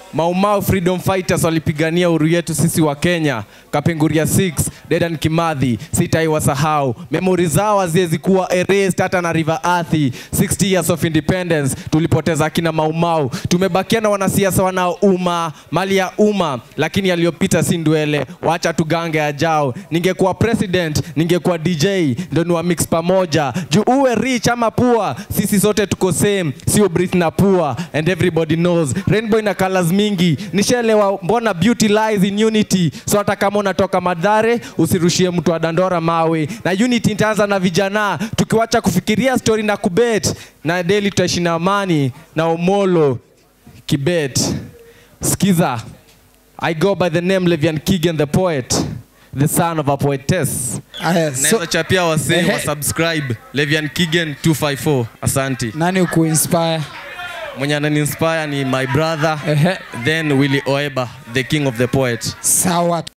Maumau freedom fighters walipigania uhuru yetu sisi wa Kenya. Kapenguria 6, Dedan Kimathi, sitaiwasahau. Memori zao haziwezi kuwa erased hata na River Athi. 60 years of independence tulipoteza akina Maumau. Tumebakia na wanasiasa wanaouma mali ya umma, lakini yaliyopita si ndwele. Wacha tugange ajao. Ningekuwa president, ningekuwa DJ, ndo niwa mix pamoja. Juu uwe rich ama poor, sisi sote tuko same, sio Brit na poor and everybody knows. Rainbow ina colors mingi. Nishaelewa mbona beauty lies in unity. So hata kama unatoka Madhare, usirushie mtu wa Dandora mawe. Na unity itaanza na vijana, tukiwacha kufikiria story na kubet. Na daily tutaishi na amani na Omolo Kibet. Skiza. I go by the name Levian Kigen the poet, the son of a poetess. Aya, so, Naweza chapia wasee Ehe. wa subscribe Levian Kigen 254. Asante. nani ukuinspire? Mwenye anani inspire ni my brother Ehe. then Willy Oeba the king of the poet. Sawa.